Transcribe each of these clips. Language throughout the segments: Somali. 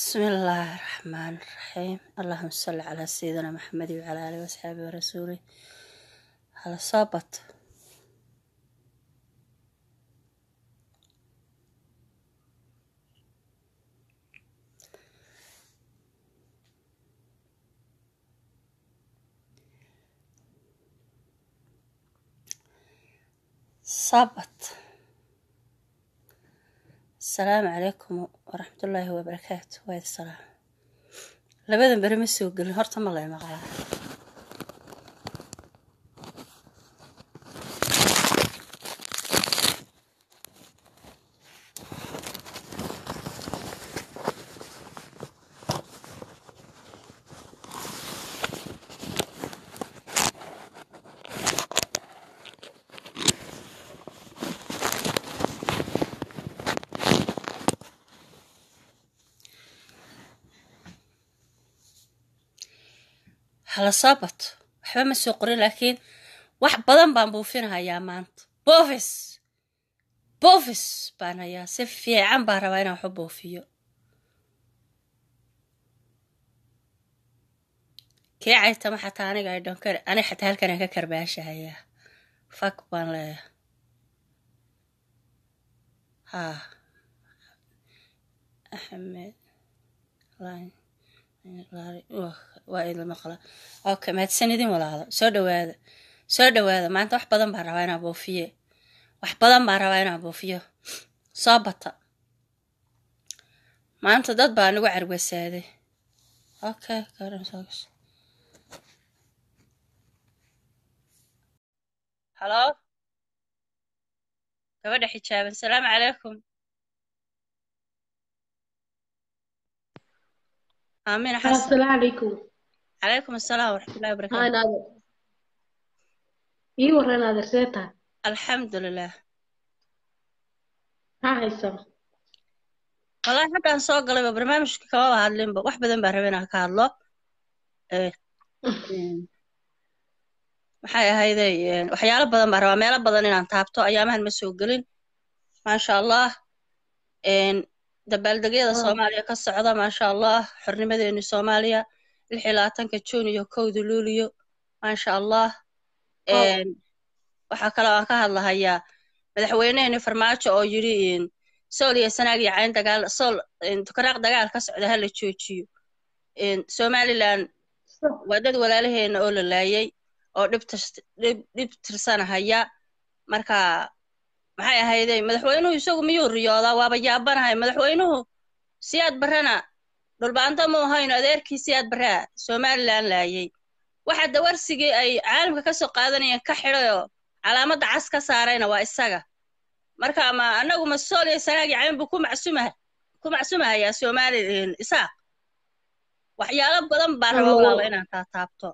بسم الله الرحمن الرحيم اللهم صل على سيدنا محمد وعلى آله وأصحابه ورسوله على صابت صابت السلام عليكم ورحمة الله وبركاته وايد السلام labadan beri ma soo gelin horta ma lay maqlaa hala soo bato waxba ma soo qorin laakiin wax badan baan buufinahayaa maanta boofis boofis baan hayaa si fiican baan rabaa inaan waxu buufiyo kee caytama xataa aniga ay dhonkar ani xataa halkan aan ka karbaashahayaa fak baan leeyahay haa axmed line waa idin maqla okay mahadsanidin walaalo soo dhawaada soo dhawaada maanta wax badan baan rabaa inaan buufiye wax badan baan rabaa inaan buufiyo soo bata maanta dad baa nagu carwasaaday okay halo gabadha xijaaban salaamu calaykum آمين حسن السلام عليكم عليكم السلام ورحمة الله هاي وبركاته نادر إيه ورا نادر سيتا الحمد لله ها هيسا والله حتى أن سوق قلبي برنامج كوا هادلين wax badan baan rabay inaan ka hadlo ee maxay ahayday waxyaalo badan baan rabaa meelo badan inaan taabto ayaamahan ma soo gelin maasha allah dabaaldegyada soomaaliya ka socda maasha allah xornimadeeni soomaaliya lix iyo labaatanka juun iyo kowda luuliyo maasha allah waxaa kaloo aan ka hadlahayaa madaxweyneheeni farmaajo oo yidhi sool iyo sanaag iyo cayn dagaal sool tukaraaq dagaal ka socda ha la joojiyo somalilan waa dad walaalaheena oo la laayay oo dhib tirsanahaya marka maxay ahayday madaxweynuhu isagu miyuu riyoodaa waaba yaabanahay madaxweynuhu siyaad barrena dhulbaanta mu ahayno adeerkii siyaad barraa somalilan laayay waxa dawarsigii ay caalamka ka soo qaadanayeen ka xidhayoo calaamadda cas ka saarayna waa isaga marka ma annagu ma sool iyo sanaag iyo cayn buu ku macsumaha ku macsumahayaa somali isaaq waxyaalo badan baan raba walaalo inaan taa taabto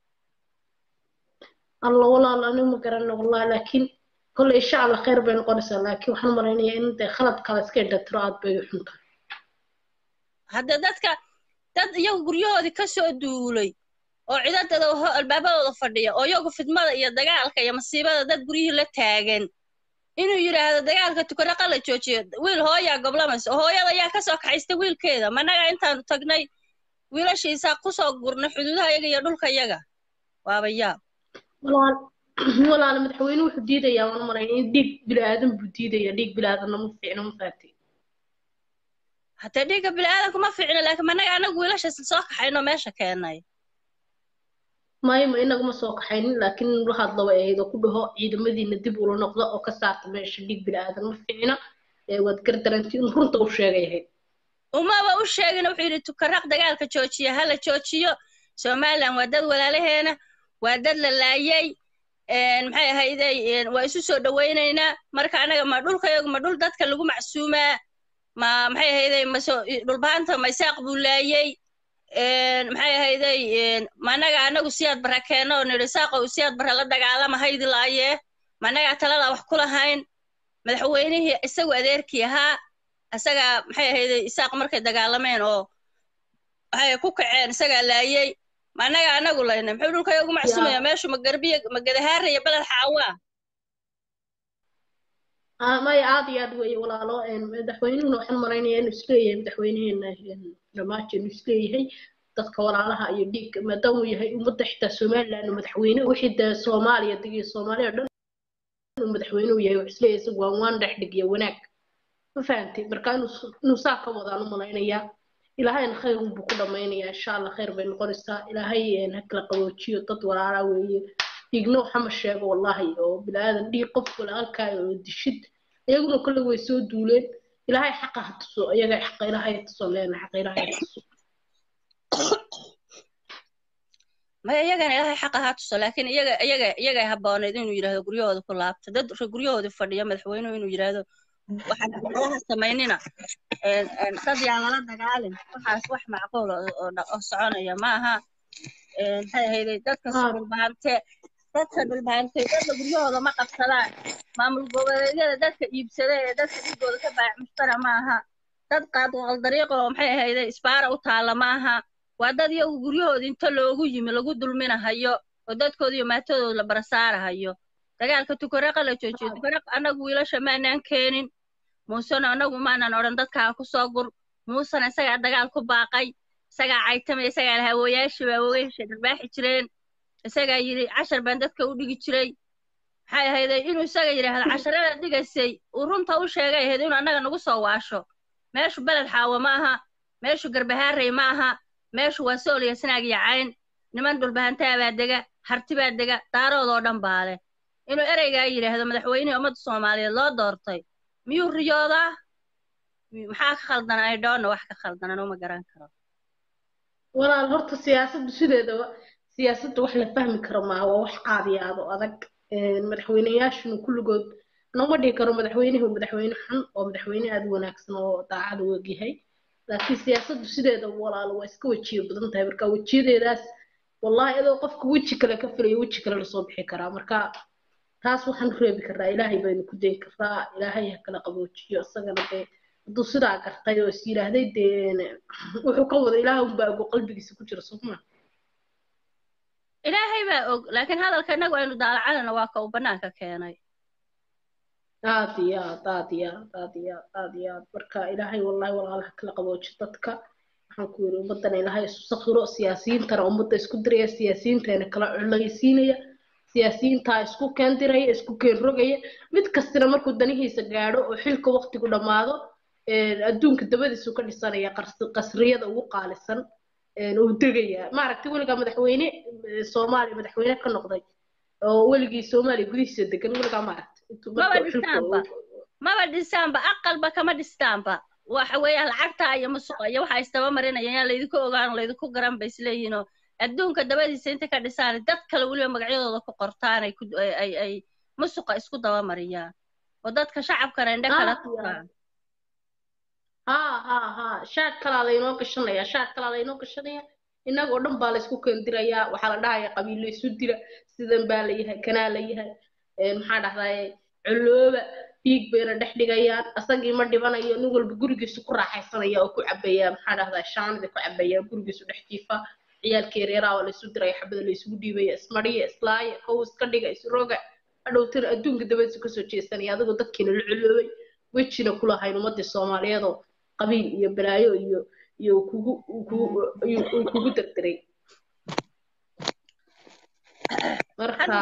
الله والله أنا ما قرأنا والله لكن كل إن شاء الله خير بين قرصة لكن وحنا مرينا إن ده خلط خلاص كده تراد بيحنك hadda dadka dad iyagu guryahoodii ka soo duulay oo cidadada albaabadooda fadhiya oo iyagu fidmada iyo dagaalka iyo masiibada dad guryihii la taagan inuu yidhaahdo dagaalka tukaraqa la joojiyo wiil hooyaa goblamaysa oo hooyada ayaa ka soo kaxaysta wiilkeeda managa intaanu tagnay wiilashiisaa kusoo gurnay xuduudaha iyaga iyo dhulka iyaga waaba yaab والله والله أنا متحوين وحديدة يا وانا مرينا ديك بلا آدم بديدة يا ديك بلا آدم مفعنا مفاتي haddee dhiigga bini'aadanku ma fiicno laakiin managa anagu wiilashaas soo kaxayno meesha keenay maayo ma inagu ma soo kaxaynin laakiin waxaad laba ahayd oo ku dhaho ciidamadiina dib ula noqda oo ka saarta meesha dhiig bini aadan ma fiicna ee waad gardarantii in runta u sheegay ahayd umaba u sheegin wuxuu yidhi tukaraq dagaalka joojiya ha la joojiyo somalilan waa dad walaalaheena waa dad la laayay maxay ahayday waa isu soo dhowaynaynaa marka anaga ma dhulkayagu ma dhul dadka lagu macsuumaa ma maxay ahayday maso dhulbaanta ma isaaq buu laayay maxay ahayday ma anaga anagu siyaad barra keenno oo nidhi isaaqow siyaad barra la dagaalama haydi laayee ma anagaa taladaa wax ku lahayn madaxweynihii isagu adeerkii ahaa isagaa maxay ahayday isaaq markay dagaalameen oo waxay ku kaceen isagaa laayay ma anaga anagu laynay muxuu dhulkaya ugu macsumaya meeshu ma garbiya ma gadahaara iyo beled xaawaa Ah, maya aad iyo aad weeye walaalo een, madaxweynuhuna waxaan malaynayaa inuu isleeyahay madaxweynaheena een, dhammaanti inuu isleeyahay dadka walaalaha iyo dhiigga maadaama uu yahay ummadda xitaa somaliland madaxweyne wixii dee soomaaliya degiyo soomaaliya oo dhan inuu madaxweynuhu yahay wuxuu isleeyahay isagu waan waan dhex dhig iyo wanaag ma fahantay marka inuu s- inuu saa ka wadaan u malaynayaa ilaahayna khayr unbuu ku dhammaynayaa insha allah khayr bay noqonaysaa ilaahay een, ha kala qaboojiyo dad walaalaa weeye dhiigna waxama sheego wallahi oo bilaadan dhiig qof walaalkaayo oo dishid iyaguna kolle way soo duuleen ilaahay xaqa ha tuso iyaga xaqa ilaahay ha tuso leena xaqa ilaahay ha tuso maya iyagana ilaahay xaqa ha tuso laakiin iyaga iyaga iyagay habbooneed inuu yidhaahdo guryahooda ku laabta dad re- guryahoodii fadhiya madaxweynuhu inuu yidhaahdo waxaan waxyaalaha samaynina een, een, dad yaan lala dagaalin waxaas wax macquul oo oo dha- oo soconaya maaha een, maxay ahayday dadka Ah. dhulbaante dadka dhulbaante dadka guryahooda ma qabsadaan maamul goboleedyada dadka iibsada ee dadka dhigooda ka baayac mushtara maaha dad qaadwal dariiqa oo maxay ahayday isbaara u taalla maaha waa dad iyagu guryahooda inta loogu yimi lagu dulminahayo oo dadkooda iyo maatadooda la barasaarahayo dagaalka tukaraqa la joojiyo tukaraq annagu wiilasha maanaan keenin muusena annagu maanan odhan dadkaa ku soo gur muusena isagaa dagaal ku baaqay isagaa caytamay isagaa lahawooyaashii baa wogeysha dharbaaxi jireen isagaa yidhi cashar baan dadka u dhigi jiray maxay ahayday inuu isaga yidhaahdo casharada dhigaysay uu runta u sheegay ahayd inuu annaga nagu soo waasho meeshu beled xaawo ma aha meeshu garbahaarey ma aha meeshu waa sool iyo sanaag iyo cayn niman dhulbahantaa baa dega harti baa dega daaroodoo dhan baa leh inuu ereygaa yidhaahdo madaxweynihii ummadda soomaaliyeed loo doortay miyuu riyoodaa Mi- maxaa ka khaldan ay dhoonna wax ka khaldanan uma garan karo walaal horta siyaasaddu sideedaba siyaasadda wax la fahmi karo maaha waa wax caadiyaad oo adag Een, madaxweyneyaashuna kulligood nooma dhihi karo madaxweynuhu madaxweyne xun oo madaxweyne aad u wanaagsan oo daacad u egyahay laakiin siyaasaddu sideeda walaal waa iska wejiyo badan tahay marka wejiyadeedaas wallahi adoo qofka weji kale ka filayo weji kale lasoo bixi karaa marka taas waxaan u reebi karraa ilaahay baynu ku dayi karraa ilaahay ha kala qaboojiyo isagana dee hadduu sidaa gartay oo is yidhaahday dee wuxuu ka wada ilaah unbaa ogo qalbigiisa ku jira soma ilaahay baa og laakiin hadalka innagu aynu daalacadana waa ka uu bannaanka keenay aad iyo aad aad iyo aad aad iyo aad aad iyo aad marka ilaahay wallahi walaalaha kala qabooji dadka waxaan ku yidhi ummadana ilaahay isu sakhiro siyaasiyiintana ummadda isku diraya siyaasiyiintana kala culaysiinaya siyaasiyiintaa isku keendiraya isku keen rogaya mid kastina markuu danihiisa gaadho oo xilka waqtigu dhammaado een, adduunka dabadiisu ka dhisanaya qars- qasriyada ugu qaalisan een, uu degaya maaragtay weligaa madaxweyne eh, soomaaliya madaxweyne ka noqday oo weligii soomaaliya gudihiisa degan weligaa maaragtay intuu Maba marka uu xilka dhistaanba. uu- maba dhisaanba aqalba kama dhistaanba waxa weeyaan lacagta iyo musuqa iyo waxa istaba marinayaan yaa laydinku ogaan laydinku garan bay isleeyihiinoo adduunka dabadiisa inta ka dhisaan dad kale weliba magacyadooda ku qortaan ay ku ay ay, ay musuqa isku daba mariyaan oo dadka shacabkana indho kala Ah, tuuraan haa haa haa shaad kalaa laynoo gashanaya shaad kalaa laynoo gashanaya innagoo dhan baa laysku keendirayaa waxaa la dhahaya qabiilo isu dira sidan baa la yahay kanaa la yahay een, maxaa dhahdaye colooba dhiig bayna dhex dhigayaan asagii ma dhibanayo nin walba gurigiisu ku raaxaysanaya oo ku cabaya maxaa dhahdaa shaanida ku cabaya gurigiisu dhex jiifa ciyaalkii yaryaraha waa laysu diraya xabada laysugu dhiibaya ismariya islaaya kow iska dhiga isroga hadhowtana adduunka dabadiisu kasoo jeesanaya adigoo dadkiina la coloobay wejina kulahayn ummadii soomaaliyeedoo qabiil iyo balaayo iyo iyo kugu kugu iyo uu kugu derderay marka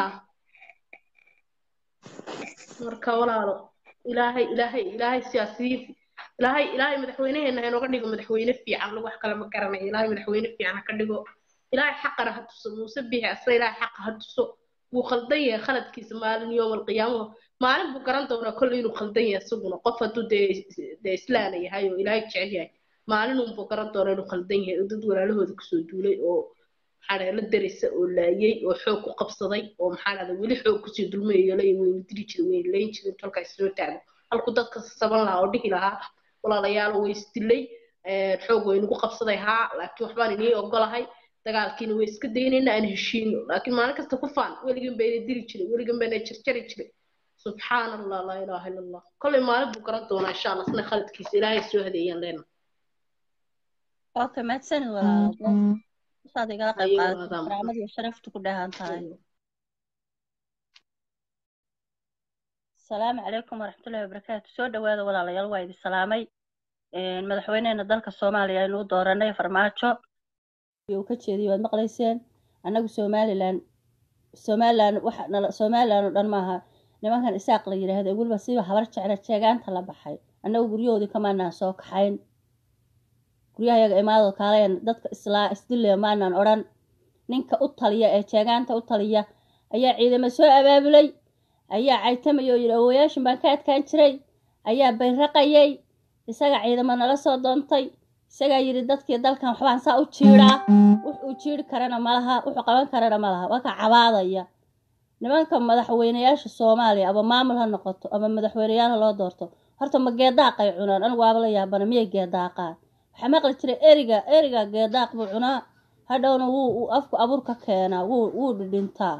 marka walaalo ilaahay ilaahay ilaahay siyaasiyiin ilaahay ilaahay madaxweynaheena ha inooga dhigo madaxweyne fiican lagu wax kale ma garanayo ilaahay madaxweyne fiican ha ka dhigo ilaahay xaqana ha tuso muuse biixi asna ilaahay xaqa ha tuso wuu khaldan yahay khaladkiisa maalin yoom alqiyaamaha maalin buu garan doonaa kolley inuu khaldan yahay isaguna qof hadduu dee dee islaana yahay oo ilaahay jecel yahay maalin unbuu garan doonaa inuu khaldan yahay oo dad walaalahooda kasoo duulay oo maxaa dhahda la daraysa oo laayay oo xoog ku qabsaday oo maxaa dhahda weli xoog kusii dulmayayo lay weyna dili jiray weyna layn jiray inta halkaa isnoo taago halku dadka saban lahaa oo dhihi lahaa walaalayaal way isdilay xoog waynagu qabsaday haa laakiin waxbaan inii ogolahay dagaalkiina way iska daynayna aan heshiino laakiin maalin kasta ku faan weligan bayna dili jiray weligan bayna jarjari jiray subxaan allah laa ilaaha ila allah kolley maalin buu garan doonaa insha allah isna khaladkiisa ilaahay soo hadeeyaan leena okay mahadsanid walaalo saad igala qayb Ayuu qaadatay wadaam. karaamada iyo sharaftu ku dheehan tahay asalaamu calaykum waraxmatullahi wabarakaatu soo dhawaada walaalayaal waa idin salaamay madaxweyneena dalka soomaaliya aynu u dooranay farmaajo uu ka jeediyay waad maqlayseen annagu somalilan somalilan waxa nala somalilan oo dhan maaha nimankan isaaq la yidhaahdo ee weliba siba habar jecla jeegaanta la baxay annagu guryahoodii kamaanaan soo kaxayn guryahayaga imaado kaalayan dadka islaa isdillee maanaan odhan ninka u taliya ee jeegaanta u taliya ayaa ciidamo soo abaabulay ayaa caytamay oo yidhi awoyaashin baan ka adkaan jiray ayaa bayraqayay isaga ciidamo nala soo doontay isagaa yidhi dadkii dalkan waxbaan saa u jiidhaa wuxuu jiidhi karana malaha wuxuu qaban karana malaha waa ka cabaadaya nimanka madaxweyneyaasha soomaaliya ama maamul ha noqoto ama madaxweyneyaal ha loo doorto horta ma geedaaqay cunaan anigu waaba la yaabana miyay geedaaqaan waxaa maqli jiray eriga eriga geedaaq buu cunaa hadhowna wuu afku abuur ka keenaa wuu wuu dhidhintaa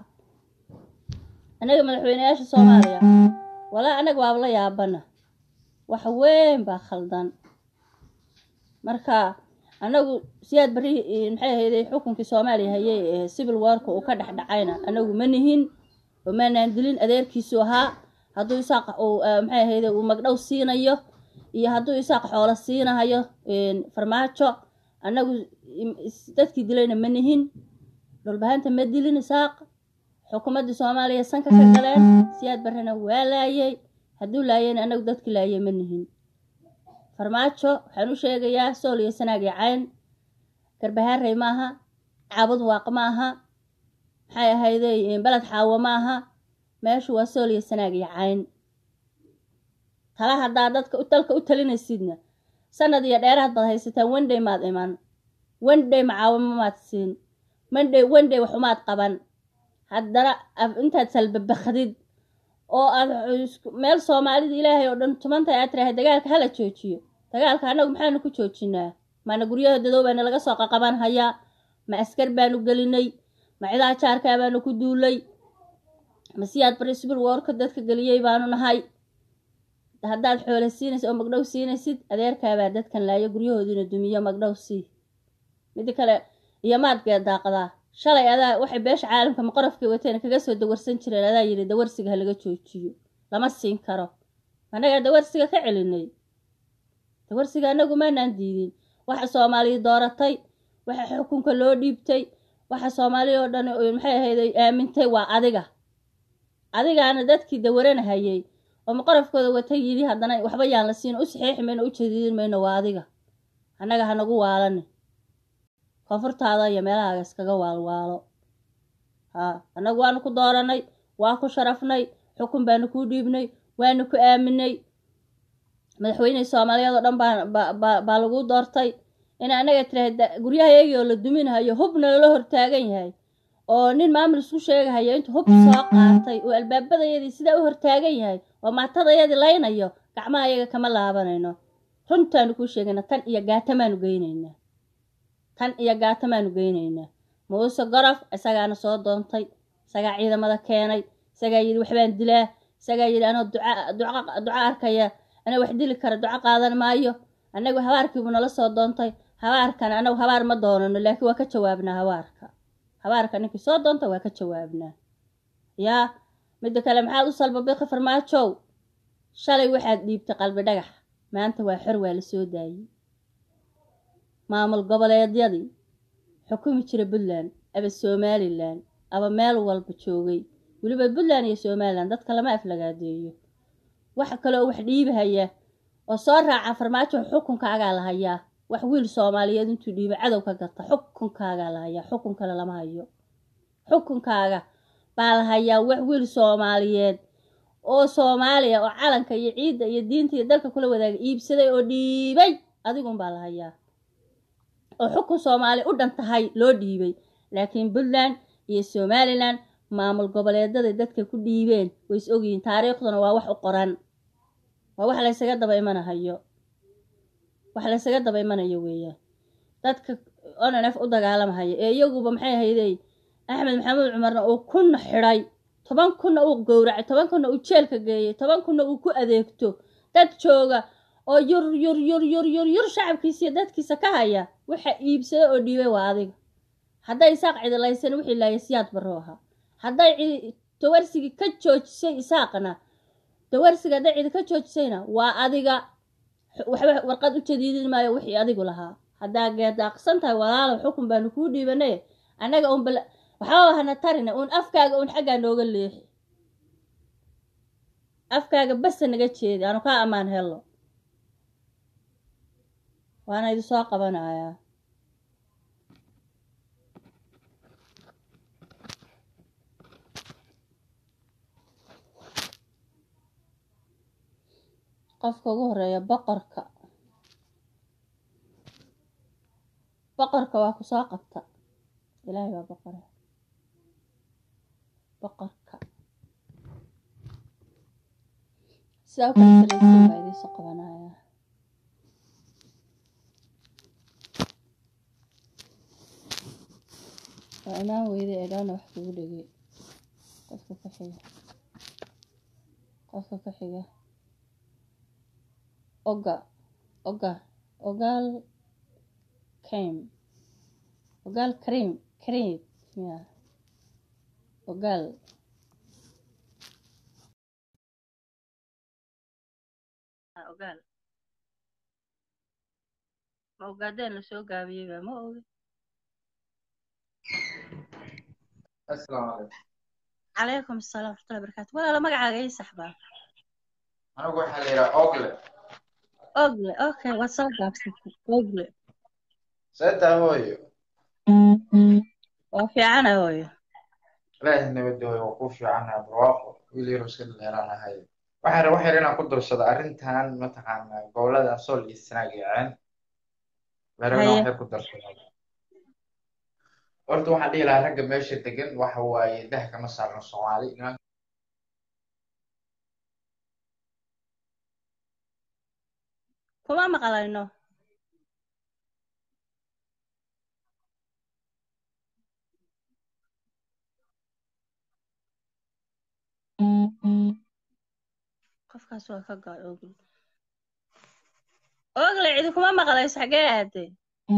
annaga madaxweyneyaasha soomaaliya walaa annaga waaba la yaabana wax weyn baa khaldan marka annagu siyaad barri maxay ahayday xukunkii soomaaliya hayay ee civil warka uu ka dhex dhacayna annagu ma nihin oo maanaan dilin adeerkiisu ahaa hadduu isaaq uu maxay ahayday uu magdhow siinayo iyo hadduu isaaq xoolo siinahayo farmaajo annagu dadkii dilayna ma nihin dhulbahanta ma dilin isaaq xukuumaddii soomaaliya sanka ka galeen siyaad barrena waa laayay hadduu laayayna annagu dadkii laayay ma nihin farmaajo waxaan u sheegayaa sool iyo sanaag iyo cayn garbahaarey maaha caabud waaq maaha maxay ahayday beled xaawo maaha meeshu waa sool iyo sanaag iyo cayn tala haddaa dadka dalka u talinaysidna sanad iyo dheeraad baad haysataan wendhay maad iman wendhay macaawimo maad siin wendhay wendhay waxumaad qaban haddana intaad salbabakdid oo aad meel soomaalida ilaahay oo dhan tumantahay aad tirahay dagaalka hala joojiyo dagaalka annagu maxaanu ku joojinaa maana guryaha dadoobaana laga soo qaqaban hayaa ma askar baanu gelinay ma cidaha jaarkaa baanu ku duulay ma siyaad bari sibir woorka dadka geliyey baanu nahay haddaad xoole siinaysid oo magdhow siinaysid adeerkaabaa dadkan laayo guryahoodiina dumiyo magdhow sii midi kale iyo maad geedaaqdaa shalay adaa waxay beesha caalamka maqorofkay wateen kaga soo dawarsan jireen adaa yidhi dawarsiga ha laga joojiyo lama siin karo annagaa dawarsiga ka celinay dawarsiga annagu maanaan diidin waxa soomaaliya dooratay waxa xukunka loo dhiibtay waxa soomaaliya oo dhan maxay ahayday aamintay waa adiga adigaana dadkii dawaranahayay oo maqorofkooda watay yidhi haddana waxba yaan la siin u saxiixi mayno u jadiidin mayno waa adiga annaga hanagu waalani koonfurtaada iyo meelahaaga iskaga waalwaalo haa annagu waanu ku dooranay waa ku sharafnay xukun baanu kuu dhiibnay waanu ku aaminay madaxweynihii soomaaliyeed oo dhan baa baa laguu doortay in annaga tiraahda guryahayaagii oo la duminahayo hubna lala hortaagan yahay oo nin maamul isku sheegahayo intuu hub soo qaatay oo albaabadayadii sidaa u hortaagan yahay oo maatadayadii laynayo gacmaha yaga kama laabanayno runtaanu kuu sheegayna tan iyo gaatamaanu geynaynaa tan iyo gaatamaanu geynaynaa muuse gorof isagaana soo doontay isagaa ciidamada keenay isagaa yidhi waxbaan dilaa isagaa yidhi anoo duca duco arkaya anaa wax dili kara duco qaadan maayo annagu habaarkiibuu nala soo doontay habaarkan anagu habaar ma doonano laakiin waa ka jawaabnaa habaarka habaarka ninkii soo doonta waa ka jawaabnaa yaa midda kale maxaad u salbabiqi farmaajow shalay waxaad dhiibtay qalbi dhagax maanta waa xor waa la soo daayey maamul goboleedyadii xukumi jira puntland aba somalilan aba meel walba joogay weliba puntland iyo somalilan dadka lama aflagaadeeyo waxa kaleoo wax dhiibahaya oo soo raaca farmaajo xukunkaagaa la hayaa wax wiil soomaaliyeed intuu dhiiba cadow ka gata xukunkaagaa la hayaa xukun kale lama hayo xukunkaaga baa la hayaa wax wiil soomaaliyeed oo soomaaliya oo calanka iyo ciidda iyo diinta iyo dalka kula wadaaga iibsaday oo dhiibay adigun baa la hayaa oo xukun soomaali u dhan tahay loo dhiibay laakiin puntland iyo somalilan maamul goboleedaday dadka ku dhiibeen way is ogyihiin taariikhduna waa wax u qoran waa wax laysaga daba imanahayo wax laysaga daba imanayo weeyaan dadka onanf u dagaalamahaya ee iyaguba maxay haydey axmed maxamuud cumarna uu kunna xidhay toban kunna uu gowracay toban kunna uu jeelka geeyey toban kunna uu ku adeegto dad jooga oo yur yur yur yur yur yur shacabkiisiiyo dadkiisa ka haya waxa iibsada oo dhiibay waa adiga hadday isaaq cidilaysan wixii laaya siyaad barro ahaa hadday tawarsigii ka joojisay isaaqna dawarsiga hadday cidi ka joojisayna waa adiga waxba warqad u jadiidin maayo wixii adigu lahaa haddaa geedaaqsan tahay walaalow xukun baanu kuu dhiibanay annaga un bal waxbaba hana tarina uun afkaaga un xaggaa nooga leexi afkaaga basa naga jeedi aanu kaa ammaan hello waana idi soo qabanayaa qofka ugu horeeya boqorka boqorka waa ku soo qabta ilaahay waa boqore boqorka sidaa u kala saraysiin baa idiinsoo qabanaya waa imaan weyda ee dhowna wax kugu dhegay qofka ku xiga qofka ku xiga oga oga ogaal came ogaal cream cream ya ogaal ogaal ma ogaadeen lasoo gaabiyeyba ma ogi asalaamu calaykum calaykum asalaam waraxmatullahi barakaatu walaalo magacaaga ii saxbaa anigu waxaa la yidhaha ogle ogle okay waad soo gaabsatay ogle seetaa hooyo waa fiicana hooyo ilaahi nabadda hooyo waa ku fiicanaha barwaaqo wiil yaro iska dhalinyaraan ahay waxaan raba waxyar inaan ku darsado arrintan mataqaanaa gobolada sool iyo sanaag iyo ceen meerana haye waxyar ku darsado horta waxaan dhihi lahaa ragga meesha degan waxa waaye dah kama saarno soomaali nimanka kuma maqlayno qofkaas waa ka go'ay ogle ogle cidi kuma maqlayso xagee aaday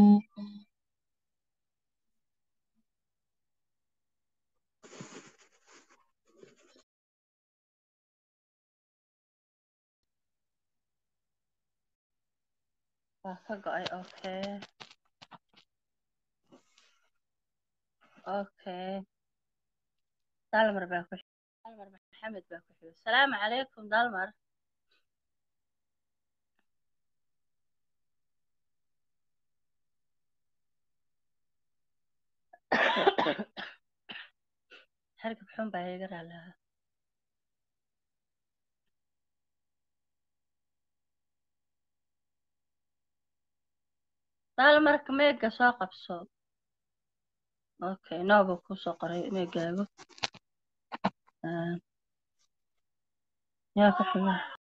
waa ka go'ay okay okay dalmar baa ku xig dalmar maxamed baa ku xiga salaamu calaykum dalmar hargab xun baa iga raalaha dalmarka meega soo qabso okay nooba kusoo qoray meegaago Ah, yaa ku xiga